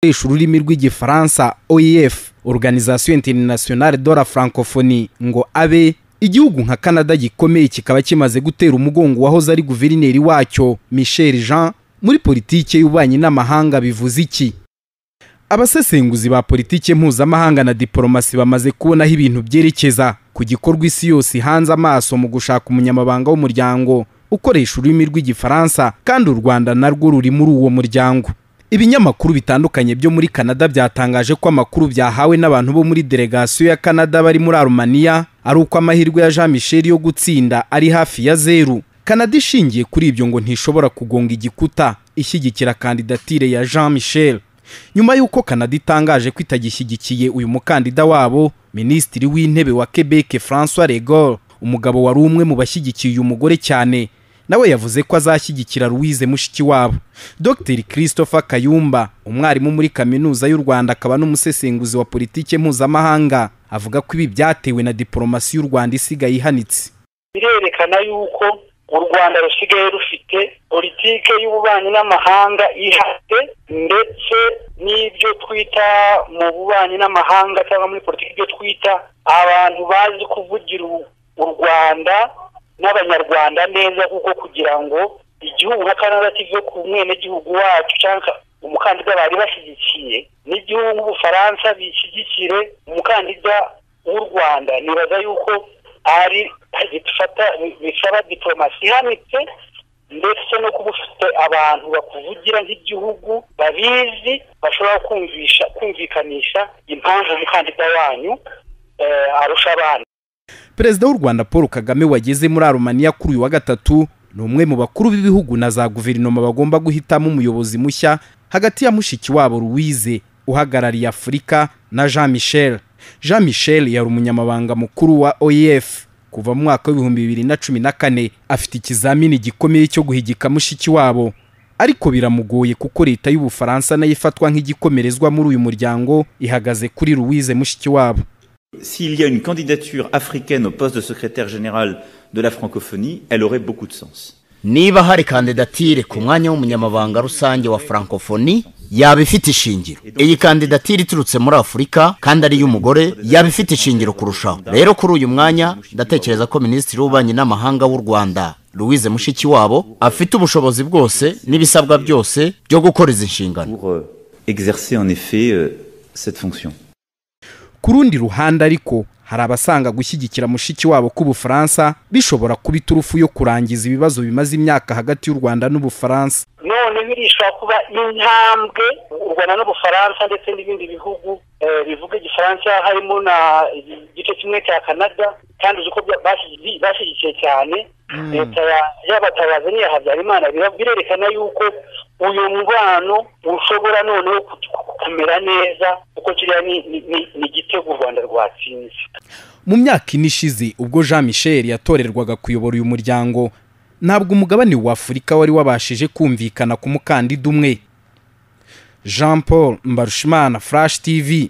gukoresha ururimi rw'igifaransa oef organisation internationale de la francophonie ngo abe igihugu nka canada gikomeye kikaba kimaze gutera umugongo wahoze ari guverineri wacyo michel jean muri politiki y'ububanyi n'amahanga bivuze iki abasesenguzi ba politiki mpuzamahanga na diporomasi bamaze kubonaho ibintu byerekeza ku gikorwa isi yose ihanze amaso mu gushaka umunyamabanga w'umuryango ukoresha ururimi rw'igifaransa kandi u rwanda narwo ruri muri uwo muryango ibinyamakuru bitandukanye byo muri canada byatangaje ko amakuru byahawe n'abantu bo muri delegasiyo ya canada bari muri arumaniya ari uko amahirwe ya jean michel yo gutsinda ari hafi ya zeru canada ishingiye kuri ibyo ngo ntishobora kugonga igikuta ishyigikira kandidatire ya jean michel nyuma y'uko canada itangaje ko itagishyigikiye uyu mukandida wabo minisitiri w'intebe wa quebec francois regor umugabo wari umwe mu bashyigikiye uyu mugore cyane nawe yavuze ko azashyigikira louise mushiki wabo dr christopher kayumba umwarimu muri kaminuza y'u rwanda akaba n'umusesenguzi wa politiki mpuzamahanga avuga ko ibi byatewe na diporomasi y'u rwanda isigaye ihanitse birerekana yuko u rwanda rusigaye rufite politike y'ububanyi n'amahanga ihatse ndetse n'ibyo twita mu bubanyi n'amahanga cyangwa muri politiki ibyo twita abantu bazi kuvugira u rwanda n'abanyarwanda neza kuko kugira ngo igihugu nka canada kive ku mwenegihugu wacu cyangwa umukandida bari bashyigikiye n'igihugu nk'ubufaransa bishyigikire umukandida w'u rwanda nibaza yuko ari gifata bisaba diporomasi ihanitse ndetse no kuba ufite abantu bakuvugira nk'igihugu babizi bashobora kumvisha kumvikanisha impamvu umukandida wanyu arusha abandi perezida w'u rwanda paul kagame wageze muri arumaniya kuri uyu wa gatatu ni umwe mu bakuru b'ibihugu na za guverinoma bagomba guhitamo umuyobozi mushya hagati ya mushiki wabo louise uhagarariye afurika na jean michel jean michel yari umunyamabanga mukuru wa oef kuva mu mwaka w'ibihumbi bibiri na cumi na kane afite ikizamini gikomeye cyo guhigika mushiki wabo ariko biramugoye kuko leta y'ubufaransa nayo ifatwa nk'igikomerezwa muri uyu muryango ihagaze kuri louise mushiki wabo S'il y a une candidature africaine au poste de secrétaire général de la francophonie, elle aurait beaucoup de sens. niba hari kandidatire ku mwanya w'umunyamabanga rusange wa francophonie yaba ifite ishingiro iyi kandidatire iturutse muri afurika kandi ari iy'umugore yaba ifite ishingiro kurushaho rero kuri uyu mwanya ndatekereza ko minisitiri w'ububanyi n'amahanga w'u rwanda louise mushikiwabo afite ubushobozi bwose n'ibisabwa byose byo gukora izi nshingano Pour euh, exercer en effet euh, cette fonction. ku rundi ruhande ariko hari abasanga gushyigikira mushiki wabo k'ubufaransa bishobora kuba iturufu yo kurangiza ibibazo bimaze imyaka hagati y'u rwanda n'ubufaransa none birishobora kuba intambwe u rwanda n'ubufaransa ndetse n'ibindi bihugu eh, bivuga igifaransa harimo na igice kimwe cya canada kandi uzi ko bya- bashyi- bashyigikiye cyane leta ya- y'abatabazi n'iya habyarimana bira- birerekana yuko uyu mubano ushobora noneho ku- ku- kumera neza kuko kiriya ni- ni- ni- ni igitego u rwanda rwatsinze mu myaka ine ishize ubwo jean michel yatorerwaga kuyobora uyu muryango ntabwo umugabane wa afurika wari wabashije kumvikana ku mukandida umwe jean paul mbarushimana flash tv